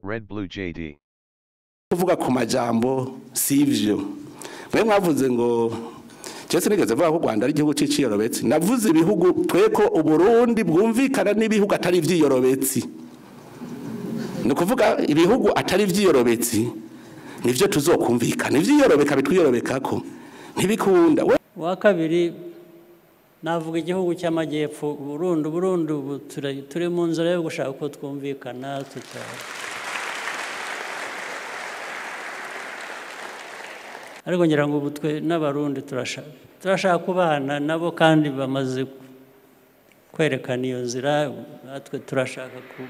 Red Blue JD. kuvuga ku majambo si ivyo mwe mwavuze ngo cyese nigeze vuga ko u Rwanda ari igihugu ciciyorobetsi navuze ibihugu tweko uburundi bwumvikana n'ibihugu atari ivyiyorobetsi ni ukuvuga ibihugu atari ivyiyorobetsi nivyo tuzokumvikana ivyiyorobeka bitwiyorobekako ntibikunda we uwa kabiri navuga igihugu cy'amajyepfo burundu burundu ubu tura- turi mu nzira yo gushaka uko twumvikana tuta ariko ngira ngo ubu twe n'abarundi turashaka turashaka kubana nabo kandi bamaze kwerekana iyo nzira natwe turashaka ku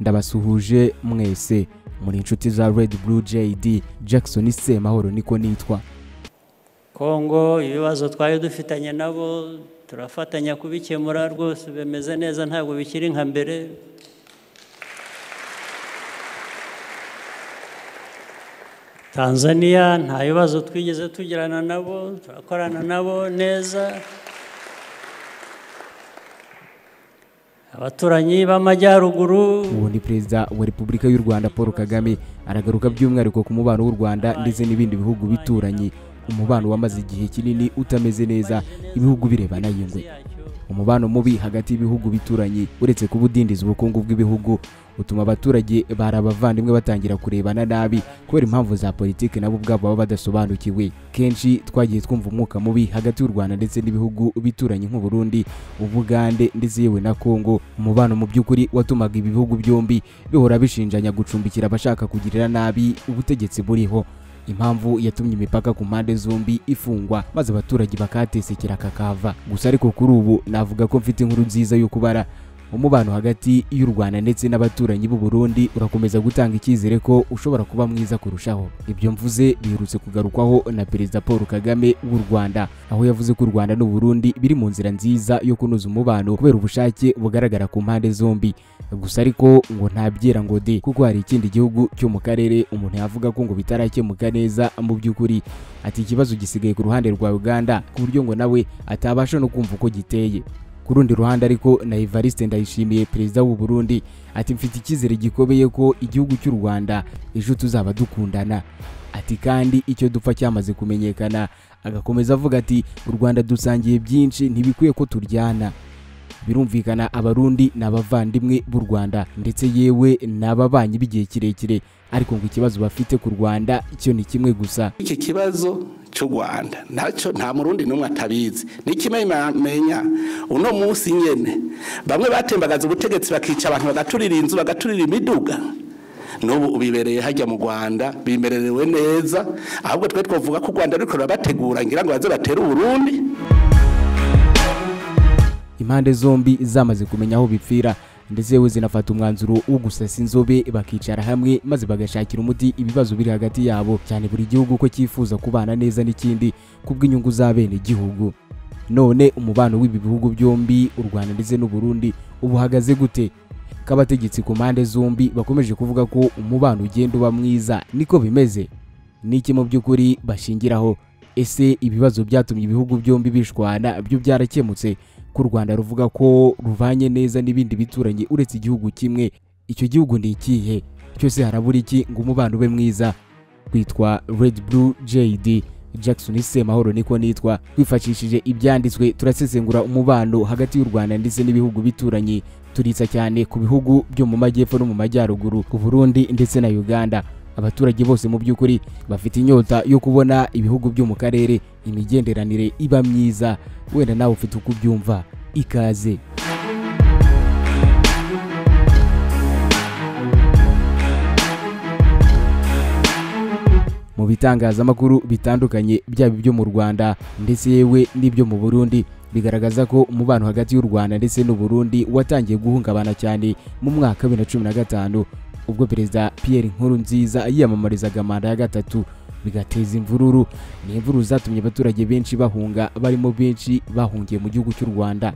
ndabasuhuje mwese muri inshuti za Red Blue JD Jackson Semahoro niko nitwa kongo ibibazo twari dufitanye nabo turafatanya kubikemura rwose bimeze neza ntabwo bikiri nka mbere tanzaniya nta bibazo twigeze tugirana nabo turakorana nabo neza abaturanyi b'amajyaruguru ubu ni perezida wa repubulika y'u rwanda paul kagame aragaruka by'umwihariko ku mubano w'u rwanda ndetse n'ibindi bihugu bituranye umubano wamaze igihe kinini utameze neza ibihugu birebana yingwe umubano mubi hagati y'ibihugu bituranye uretse kuba udindiza ubukungu bw'ibihugu utuma abaturage bari abavandimwe batangira kurebana nabi kubera impamvu za politiki nabo ubwabo baba badasobanukiwe kenshi twagiye twumva umwuka mubi hagati y'u rwanda ndetse n'ibihugu bituranye nk'uburundi ubugande ndetse yewe na kongo umubano mu by'ukuri watumaga ibi bihugu byombi bihora bishinjanya gucumbikira abashaka kugirira nabi ubutegetsi buriho impamvu yatumye imipaka ku mpande zombi ifungwa maze abaturage bakahatesekera kakava gusa ariko kuri ubu navuga ko mfite inkuru nziza yo kubara umubano hagati y'u rwanda ndetse n'abaturanyi b'u burundi urakomeza gutanga icyizere ko ushobora kuba mwiza kurushaho ibyo mvuze biherutse kugarukwaho na perezida paul kagame w'u rwanda aho yavuze ko u rwanda n'u burundi biri mu nzira nziza yo kunoza umubano kubera ubushake bugaragara ku mpande zombi gusa ariko ngo ntabyera ngo de kuko hari ikindi gihugu cyo mu karere umuntu yavuga ko ngo bitarakemuka neza mu by'ukuri ati ikibazo gisigaye ku ruhande rwa uganda ku buryo ngo nawe atabasha no kumva uko giteye ku rundi ruhande ariko na Evariste ndayishimiye perezida w'u Burundi ati mfite icyizere gikomeye ko igihugu cy'u Rwanda ejo tuzaba dukundana ati kandi icyo dupfa cyamaze kumenyekana agakomeza avuga ati u Rwanda dusangiye byinshi ntibikwiye ko turyana birumvikana abarundi ni abavandimwe b'u rwanda ndetse yewe ni ababanyi b'igihe kirekire ariko ngo ikibazo bafite ku rwanda cyo ni kimwe gusa iki kibazo cy'u rwanda ntacyo nta murundi n'umwe atabizi n'ikimenyamenya uno munsi nyine bamwe batembagaza ubutegetsi bakica abantu bagaturira inzu bagaturira imiduga n'ubu ubibereye hajya mu rwanda bimererewe neza ahubwo twe twavuga ko u rwanda ruriko rurabategura ngira ngo baze batere uburundi impande zombi zamaze kumenya aho bipfira ndetse yewe zinafata umwanzuro wo gusasa inzobe bakicara hamwe maze bagashakira umuti ibibazo biri hagati yabo cyane buri gihugu ko cyifuza kubana neza n'ikindi kubw'inyungu za bene igihugu none umubano w'ibi bihugu byombi u rwanda ndetse n'u burundi ubu uhagaze gute k'abategetsi ku mpande zombi bakomeje kuvuga ko umubano ugenda uba mwiza niko bimeze n'iki mu by'ukuri bashingiraho ese ibibazo byatumye ibihugu byombi bishwana byo byarakemutse ko u rwanda ruvuga ko ruvanye neza n'ibindi bituranye uretse igihugu kimwe icyo gihugu ni ikihe cyose harabura iki ngo umubano ube mwiza twitwa red blue jd jackson semahoro niko nitwa twifashishije ibyanditswe turasesengura umubano hagati y'u rwanda ndetse n'ibihugu bituranye turitsa cyane ku bihugu byo mu majyepfo no mu majyaruguru u burundi ndetse na uganda abaturage bose mu by'ukuri bafite inyota yo kubona ibihugu byo mu karere imigenderanire iba myiza wenda nawe ufite uko ubyumva ikaze mu bitangazamakuru bitandukanye byaba ibyo mu Rwanda ndetse yewe n'ibyo mu Burundi bigaragaza ko umubano hagati y'u Rwanda ndetse n'u Burundi watangiye guhungabana cyane mu mwaka wa 2015 ubwo perezida Pierre Nkurunziza yiyamamarizaga manda ya gatatu bigateza imvururu ni imvururu zatumye abaturage benshi bahunga barimo benshi bahungiye mu gihugu cy'u Rwanda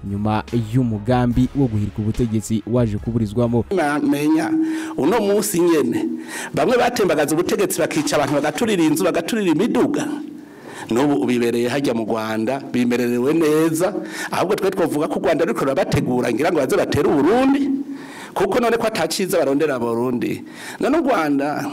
nyuma y'umugambi wo guhirika ubutegetsi waje kuburizwamo bamenya uno munsi nyene bamwe batembagaza ubutegetsi bakica abantu bagaturira inzu bagaturira imiduga n'ubu ubibereye hajya mu rwanda bimerewe neza ahubwo twe twavuga ko u rwanda ruri bategura ngira ngo baze batere uburundi kuko none ko atakiza barondera abarundi none u rwanda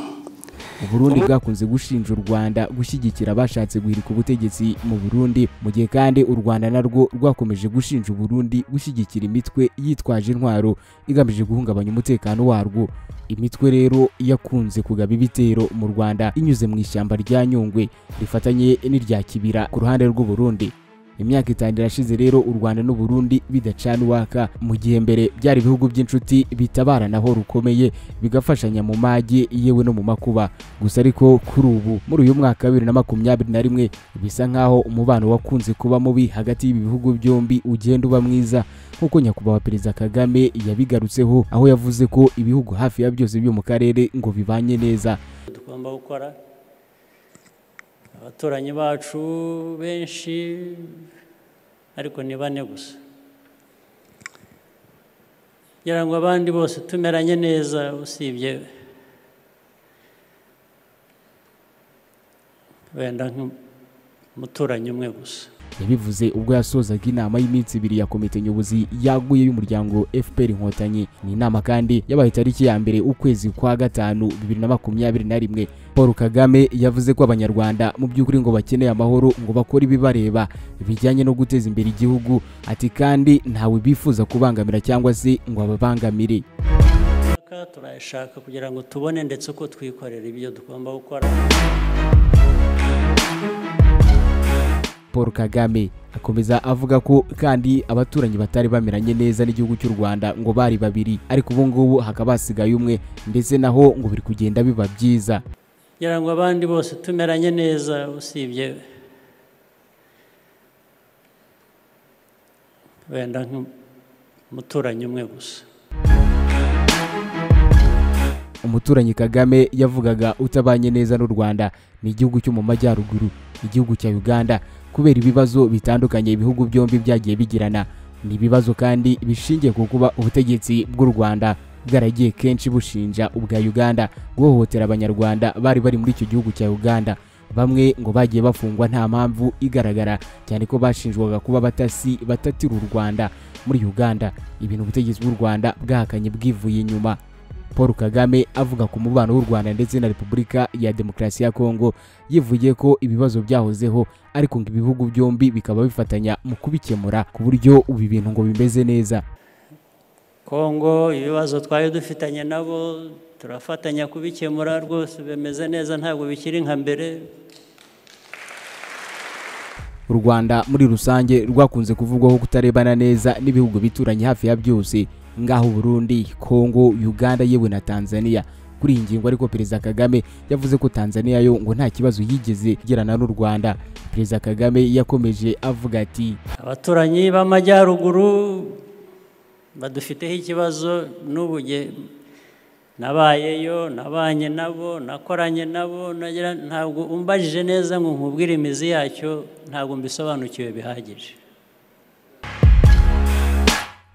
uburundi bwakunze gushinja u rwanda gushyigikira abashatse guhirika ubutegetsi mu burundi mu gihe kandi u rwanda narwo rwakomeje gushinja uburundi gushyigikira imitwe yitwaje intwaro igamije guhungabanya umutekano warwo imitwe rero yakunze kugaba ibitero mu rwanda inyuze mu ishyamba rya nyungwe rifatanye n'irya kibira ku ruhande rw'uburundi imyaka itanu irashize rero u rwanda n'u Burundi bidacana uwaka mu gihe mbere byari ibihugu by'inshuti bitabaranaho rukomeye bigafashanya mu magi yewe no mu makuba gusa ariko kuri ubu muri uyu mwaka wa bibiri na makumyabiri na rimwe bisa nk'aho umubano wakunze kuba mubi hagati y'ibi bihugu byombi ugenda uba mwiza nk'uko nyakubahwa perezida kagame yabigarutseho aho yavuze ko ibihugu hafi ya byose byo mu karere ngo bibanye neza tugomba gukora abaturanyi bacu benshi ariko ni bane gusa kugira ngo abandi bose tumeranye neza usibye wenda nk'umuturanyi umwe gusa yabivuze ubwo yasozaga inama y'iminsi ibiri ya komite nyobozi yaguye y'umuryango fpr inkotanyi ni inama kandi yabaye itariki ya mbere ukwezi kwa gatanu bibiri na makumyabiri na rimwe paul kagame yavuze ko abanyarwanda mu by'ukuri ngo bakeneye amahoro ngo bakore ibibareba bijyanye no guteza imbere igihugu ati kandi ntawe bifuza kubangamira cyangwa se ngo ababangamire turayashaka kugira ngo tubone ndetse ko twikorera ibyo tugomba gukora paul kagame akomeza avuga ko kandi abaturanyi batari bameranye neza n'igihugu cy'u rwanda ngo bari babiri ariko ubu ngubu hakaba hasigaye umwe ndetse naho ngo biri kugenda biba byiza kugira ngo abandi bose tumeranye neza usibye wenda nk'umuturanyi umwe gusa umuturanyi kagame yavugaga utabanye neza n'u rwanda ni igihugu cyo mu majyaruguru igihugu cya uganda kubera ibibazo bitandukanye ibihugu byombi byagiye bigirana ni ibibazo kandi bishingiye ku kuba ubutegetsi bw'u rwanda bwaragiye kenshi bushinja ubwa uganda guhohotera abanyarwanda bari bari muri icyo gihugu cya uganda bamwe ngo bagiye bafungwa nta mpamvu igaragara cyane ko bashinjwaga kuba abatasi batatira u rwanda muri uganda ibintu ubutegetsi bw'u rwanda bwahakanye bwivuye inyuma paul kagame avuga ku mubano w'u rwanda ndetse na repubulika ya demokarasi ya kongo yivugiye ko ibibazo byahozeho ariko ngo ibihugu byombi bikaba bifatanya mu kubikemura ku buryo ubu ibintu ngo bimeze neza kongo ibibazo twari dufitanye nabo turafatanya kubikemura rwose bimeze neza ntabwo bikiri nka mbere u rwanda muri rusange rwakunze kuvugwaho kutarebana neza n'ibihugu bituranye hafi ya byose ngaho Burundi, Kongo, Uganda yewe na Tanzania. Kuri iyi ngingo ariko Perezida Kagame yavuze ko Tanzania yo ngo nta kibazo yigeze igirana n'u Rwanda. Perezida Kagame yakomeje avuga ati abaturanyi b'amajyaruguru badufiteho ikibazo n'ubu nabayeyo nabanye nabo nakoranye nabo ntabwo umbajije neza ngo nkubwire imizi yacyo ntabwo mbisobanukiwe bihagije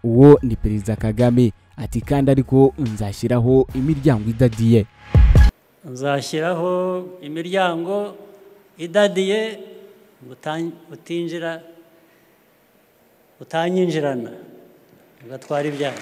uwo ni perezida kagame ati kandi ariko nzashyiraho imiryango idadiye nzashyiraho imiryango idadiye utinjira utanyinjirana ugatwara ibyago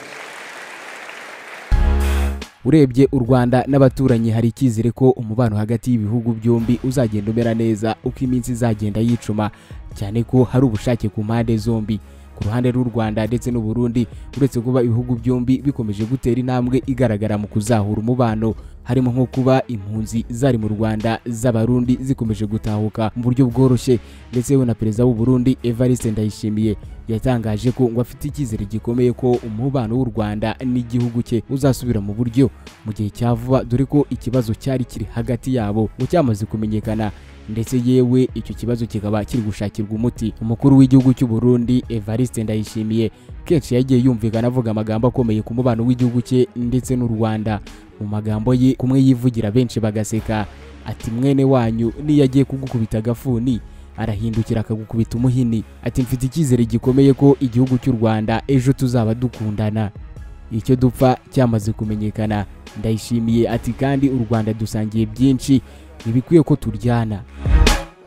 urebye u rwanda n'abaturanyi hari icyizere ko umubano hagati y'ibihugu byombi uzagenda umera neza uko iminsi izagenda yicuma cyane ko hari ubushake ku mpande zombi ku ruhande rw'u Rwanda ndetse n'u Burundi uretse kuba ibihugu byombi bikomeje gutera intambwe igaragara mu kuzahura umubano harimo nko kuba impunzi zari mu Rwanda z'abarundi zikomeje gutahuka mu buryo bworoshye ndetse we na perezida w'u Burundi Evariste Ndayishimiye yatangaje ko ngo afite icyizere gikomeye ko umubano w'u Rwanda n'igihugu cye uzasubira mu buryo mu gihe cya vuba dore ko ikibazo cyari kiri hagati yabo ngo cyamaze kumenyekana ndetse yewe icyo kibazo kikaba kiri gushakirwa umuti umukuru w'igihugu cy'u Burundi Evariste Ndayishimiye kenshi yagiye yumvikana avuga amagambo akomeye ku mubano w'igihugu cye ndetse n'u Rwanda mu magambo ye kumwe yivugira benshi bagaseka ati mwene wanyu niyo agiye kugukubita agafuni arahindukira akagukubita umuhini ati mfite icyizere gikomeye ko igihugu cy'u Rwanda ejo tuzaba dukundana icyo dupfa cyamaze kumenyekana ndayishimiye ati kandi u Rwanda dusangiye byinshi ntibikwiye ko turyana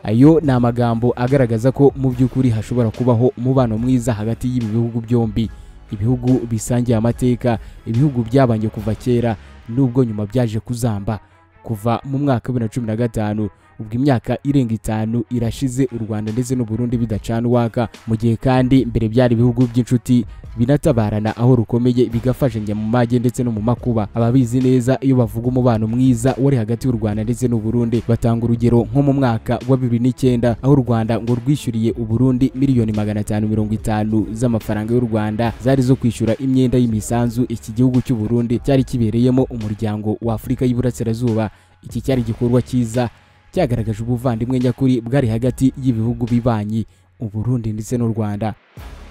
ayo ni amagambo agaragaza ko mu by'ukuri hashobora kubaho umubano mwiza hagati y'ibi bihugu byombi ibihugu bisangiye amateka ibihugu byabanje kuva kera nubwo nyuma byaje kuzamba kuva mu mwaka wa bibiri na cumi na gatanu ubwo imyaka irenga itanu irashize u rwanda ndetse n'u Burundi bidacana uwaka mu gihe kandi mbere byari ibihugu by'inshuti binatabarana aho rukomeye bigafashanya mu mage ndetse no mu makuba ababizi neza iyo bavuga umubano mwiza wari hagati y'u rwanda ndetse n'u Burundi batanga urugero nko mu mwaka wa bibiri n'icyenda aho u rwanda ngo rwishyuriye u Burundi miliyoni magana atanu mirongo itanu z'amafaranga y'u rwanda zari zo kwishyura imyenda y'imisanzu iki gihugu cy'u Burundi cyari kibereyemo umuryango wa afurika y'iburasirazuba iki cyari igikorwa cyiza cyagaragaje ubuvandimwe nyakuri bwari hagati y'ibihugu bibanyi uburundi ndetse n'u rwanda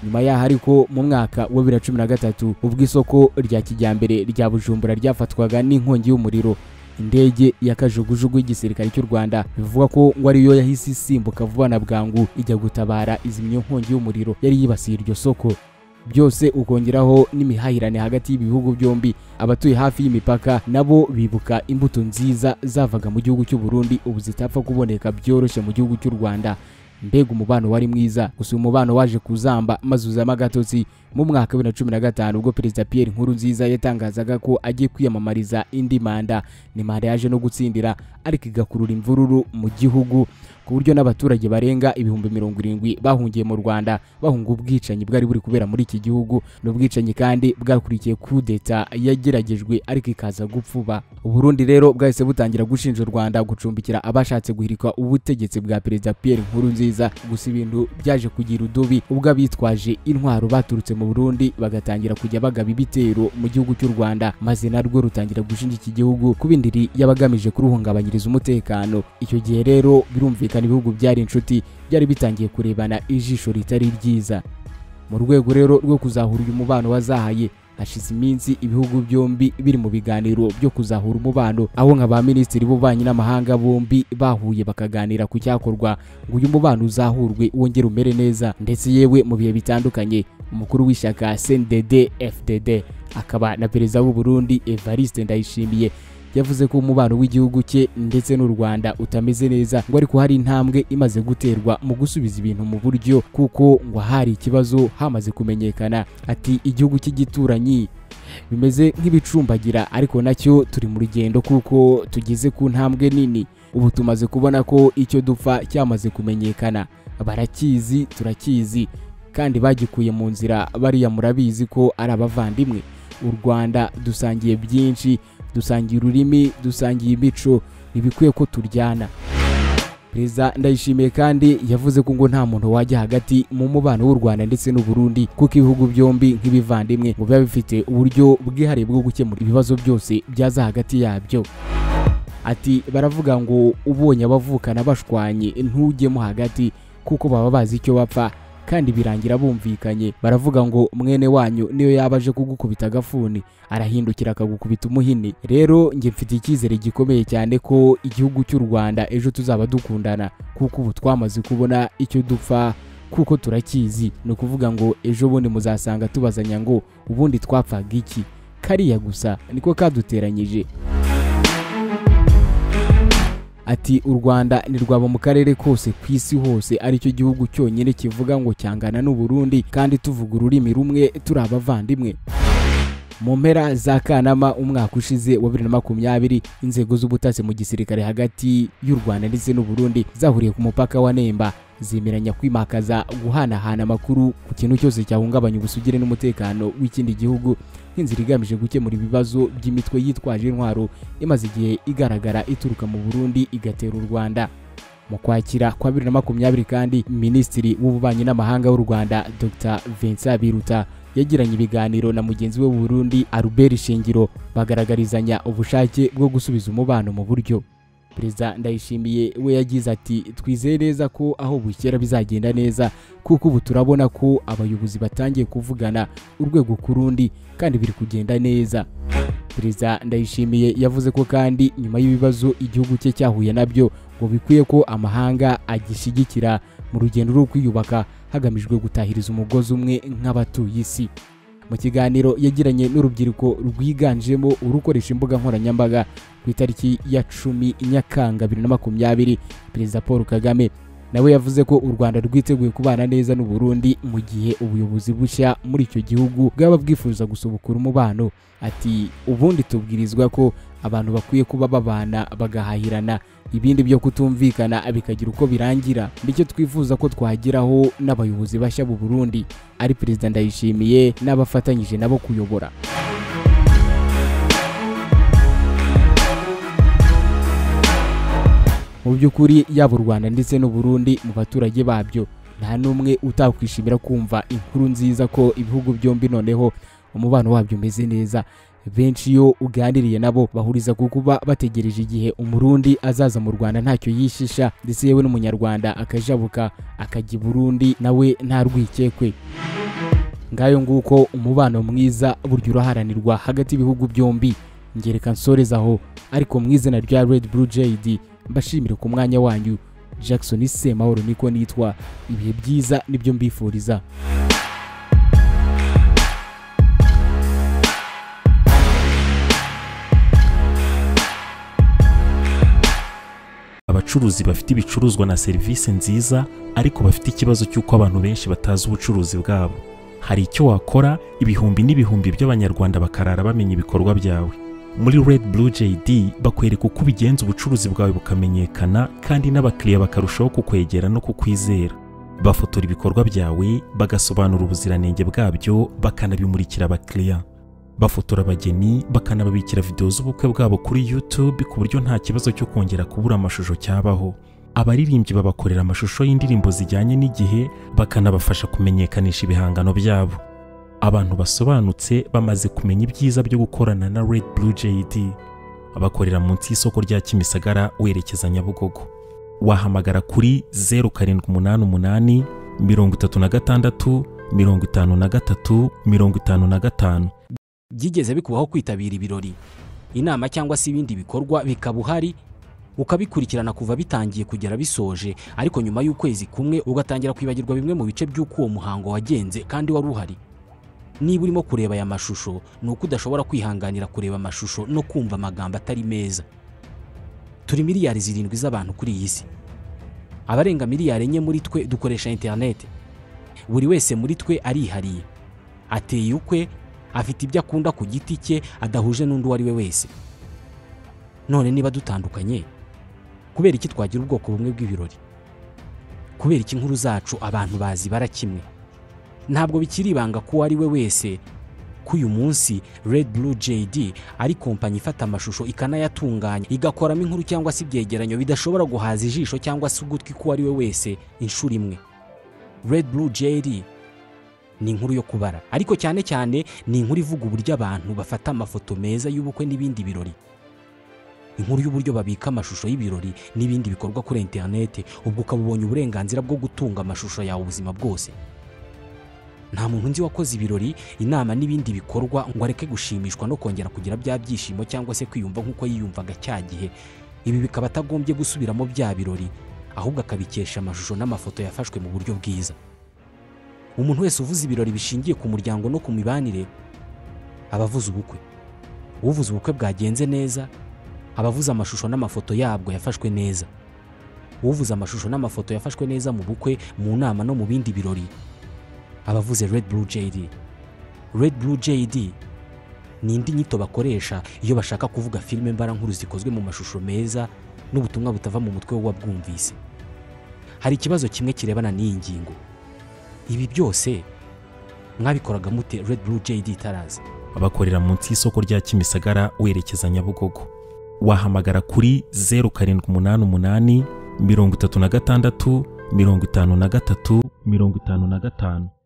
nyuma yaho ariko mu mwaka wa bibiri na cumi na gatatu ubwo isoko rya kijyambere rya bujumbura ryafatwaga n'inkongi y'umuriro indege ya kajugujugu y'igisirikare cy'u rwanda bivugwa ko ngo ariyo yahise isimbuka vuba na bwangu ijya gutabara izimya iyo nkongi y'umuriro yari yibasiye iryo soko byose ukongeraho n'imihahirane hagati y'ibihugu byombi abatuye hafi y'imipaka nabo bibuka imbuto nziza zavaga mu gihugu cy'u Burundi ubu zitapfa kuboneka byoroshye mu gihugu cy'u Rwanda mbega umubano wari mwiza gusa umubano waje kuzamba maze uzamo agatotsi mu mwaka wa bibiri na cumi na gatanu ubwo perezida Pierre Nkurunziza yatangazaga ko agiye kwiyamamariza indi manda ni manda yaje no gutsindira ariko igakurura imvururu mu gihugu ku buryo n'abaturage barenga ibihumbi mirongo irindwi bahungiye mu Rwanda bahunga ubwicanyi bwari buri kubera muri iki gihugu n'ubwicanyi kandi bwakurikiye kudeta yageragejwe ariko ikaza gupfuba Burundi rero bwahise butangira gushinja u Rwanda gucumbikira abashatse guhirika ubutegetsi bwa perezida Pierre Nkurunziza gusa ibintu byaje kugira udubi ubwo abitwaje intwaro baturutse mu Burundi bagatangira kujya bagaba ibitero mu gihugu cy'u Rwanda maze narwo rutangira gushinja iki gihugu kuba indiri y'abagamije kuruhungabanyiriza umutekano icyo gihe rero birumvikana cyane ibihugu byari inshuti byari bitangiye kurebana ijisho ritari ryiza mu rwego rero rwo kuzahura uyu mubano wazahaye hashize iminsi ibihugu byombi biri mu biganiro byo kuzahura umubano aho nka ba minisitiri b'ububanyi n'amahanga bombi bahuye bakaganira ku cyakorwa ngo uyu mubano uzahurwe wongere umere neza ndetse yewe mu bihe bitandukanye umukuru w'ishyaka CNDD FDD akaba na perezida w'u Burundi Evariste Ndayishimiye yavuze ko umubano w'igihugu cye ndetse n'u Rwanda utameze neza ngo ariko hari intambwe imaze guterwa mu gusubiza ibintu mu buryo kuko ngo hari ikibazo hamaze kumenyekana ati igihugu cy'igituranyi bimeze nk'ibicumbagira ariko nacyo turi mu rugendo kuko tugeze ku ntambwe nini ubu tumaze kubona ko icyo dupfa cyamaze kumenyekana barakizi turakizi kandi bagikuye mu nzira bariya murabizi ko ari abavandimwe u Rwanda dusangiye byinshi dusangiye ururimi dusangiye imico ntibikwiye ko turyana perezida ndayishimiye kandi yavuze ko ngo nta muntu wajya hagati mu mubano w'u rwanda ndetse n'u Burundi kuko ibihugu byombi nk'ibivandimwe ngo biba bifite uburyo bwihariye bwo gukemura ibibazo byose byaza hagati yabyo ati baravuga ngo ubonye abavukana bashwanye ntujyemo hagati kuko baba bazi icyo bapfa kandi birangira bumvikanye baravuga ngo mwene wanyu niyo yaba aje kugukubita agafuni arahindukira akagukubita umuhini rero njye mfite icyizere gikomeye cyane ko igihugu cy'u Rwanda ejo tuzaba dukundana kuko ubu twamaze kubona icyo dupfa kuko turakizi ni ukuvuga ngo ejo bundi muzasanga tubazanya ngo ubundi twapfaga iki kariya gusa niko kaduteranyije ati u rwanda ntirwaba mu karere kose ku isi hose aricyo gihugu cyonyine kivuga ngo cyangana n'u Burundi kandi tuvuga ururimi rumwe turi abavandimwe mu mpera za kanama umwaka ushize wa bibiri na makumyabiri inzego z'ubutasi mu gisirikare hagati y'u rwanda ndetse n'u Burundi zahuriye ku mupaka wa nemba zemeranya kwimakaza guhanahana amakuru ku kintu cyose cyahungabanya ubusugire n'umutekano w'ikindi gihugu nk'inzira igamije gukemura ibibazo by'imitwe yitwaje intwaro imaze igihe igaragara ituruka mu Burundi igatera u Rwanda mu kwakira kwa bibiri na makumyabiri kandi minisitiri w'ububanyi n'amahanga w'u Rwanda Dr Vincent Biruta yagiranye ibiganiro na mugenzi we w'u Burundi Albert Shingiro bagaragarizanya ubushake bwo gusubiza umubano mu buryo perezida ndayishimiye we yagize ati twizeye neza ko aho bukera bizagenda neza kuko ubu turabona ko abayobozi batangiye kuvugana urwego ku rundi kandi biri kugenda neza perezida ndayishimiye yavuze ko kandi nyuma y'ibibazo igihugu cye cyahuye nabyo ngo bikwiye ko amahanga agishyigikira mu rugendo rwo kwiyubaka hagamijwe gutahiriza umugozi umwe nk'abatuye isi mu kiganiro yagiranye n'urubyiruko rwiganjemo urukoresha imbuga nkoranyambaga ku itariki ya cumi nyakanga bibiri na makumyabiri perezida paul kagame nawe yavuze ko u rwanda rwiteguye kubana neza n'u Burundi mu gihe ubuyobozi bushya muri icyo gihugu bwaba bwifuza gusubukura umubano ati ubundi tubwirizwa ko abantu bakwiye kuba babana bagahahirana ibindi byo kutumvikana bikagira uko birangira nicyo twifuza ko twageraho n'abayobozi bashya b'u Burundi ari perezida ndayishimiye n'abafatanyije nabo kuyobora mu by'ukuri yaba u rwanda ndetse n'u Burundi mu baturage babyo nta n'umwe utakwishimira kumva inkuru nziza ko ibihugu byombi noneho umubano wabyo umeze neza benshi iyo uganiriye nabo bahuriza ku kuba bategereje igihe umurundi azaza mu rwanda ntacyo yishisha ndetse yewe n'umunyarwanda akajabuka akajya i burundi nawe nta rwikekwe ngayo nguko umubano mwiza burya uraharanirwa hagati y'ibihugu byombi ngereka nsoreza aho ariko mu izina rya red blue jad mbashimire ku mwanya wanyu jackson semahoro niko nitwa ibihe byiza nibyo mbifuriza abacuruzi bafite ibicuruzwa na serivisi nziza ariko bafite ikibazo cy'uko abantu benshi batazi ubucuruzi bwabo hari icyo wakora ibihumbi n'ibihumbi by'abanyarwanda bakarara bamenya ibikorwa byawe muri red blue jd bakwereka uko ubigenza ubucuruzi bwawe bukamenyekana kandi n'abakiriya bakarushaho kukwegera no kukwizera bafotora ibikorwa byawe bagasobanura ubuziranenge bwabyo bakanabimurikira abakiriya bafotora abageni bakanababikira videwo z'ubukwe bwabo kuri youtube ku buryo nta kibazo cyo kongera kubura amashusho cyabaho abaririmbyi babakorera amashusho y'indirimbo zijyanye n'igihe bakanabafasha kumenyekanisha ibihangano byabo abantu basobanutse bamaze kumenya ibyiza byo gukorana na Red Blue JD abakorera munsi y'isoko rya Kimisagara werekeza Nyabugogo wahamagara kuri 0788 36 53 55 byigeze bikubaho kwitabira ibirori inama cyangwa se ibindi bikorwa bikaba uhari ukabikurikirana kuva bitangiye kugera bisoje ariko nyuma y'ukwezi kumwe ugatangira kwibagirwa bimwe mu bice by'uko uwo muhango wagenze kandi wari uhari niba urimo kureba aya mashusho ni uko udashobora kwihanganira kureba amashusho no kumva amagambo atari meza turi miliyari zirindwi z'abantu kuri iyi si abarenga miliyari enye muri twe dukoresha interineti buri wese muri twe arihariye ateye ukwe afite ibyo akunda ku giti cye adahuje n'undi uwo ari we wese none niba dutandukanye kubera iki twagira ubwoko bumwe bw'ibirori kubera iki inkuru zacu abantu bazibara kimwe ntabwo bikiri ibanga ko uwo ari we wese ko uyu munsi red blue jd ari kompanyi ifata amashusho ikanayatunganya igakoramo inkuru cyangwa se ibyegeranyo bidashobora guhaza ijisho cyangwa se ugutwi ko uwo ari we wese inshuro imwe red blue jd ni inkuru yo kubara ariko cyane cyane ni inkuru ivuga uburyo abantu bafata amafoto meza y'ubukwe n'ibindi birori inkuru y'uburyo babika amashusho y'ibirori n'ibindi bikorwa kuri interineti ubwo ukaba ubonye uburenganzira bwo gutunga amashusho yawe ubuzima bwose nta muntu nzi wakoze ibirori inama n'ibindi bikorwa ngo areke gushimishwa no kongera kugira bya byishimo cyangwa se kwiyumva nk'uko yiyumvaga cya gihe ibi bikaba atagombye gusubiramo bya birori ahubwo akabikesha amashusho n'amafoto yafashwe mu buryo bwiza umuntu wese uvuze ibirori bishingiye ku muryango no ku mibanire aba avuze ubukwe uvuze ubukwe bwagenze neza aba avuze amashusho n'amafoto yabwo yafashwe neza uvuze amashusho n'amafoto yafashwe neza mu bukwe mu nama no mu bindi birori abavuze red blue jd red blue jd ni indi nyito bakoresha iyo bashaka kuvuga filime mbarankuru zikozwe mu mashusho meza n'ubutumwa butava mu mutwe w'uwabwumvise hari ikibazo kimwe kirebana n'iyi ngingo ibi byose mwabikoraga mute red blue jd itaraza abakorera munsi y'isoko rya Kimisagara werekeza Nyabugogo wahamagara kuri 0788 36 53 55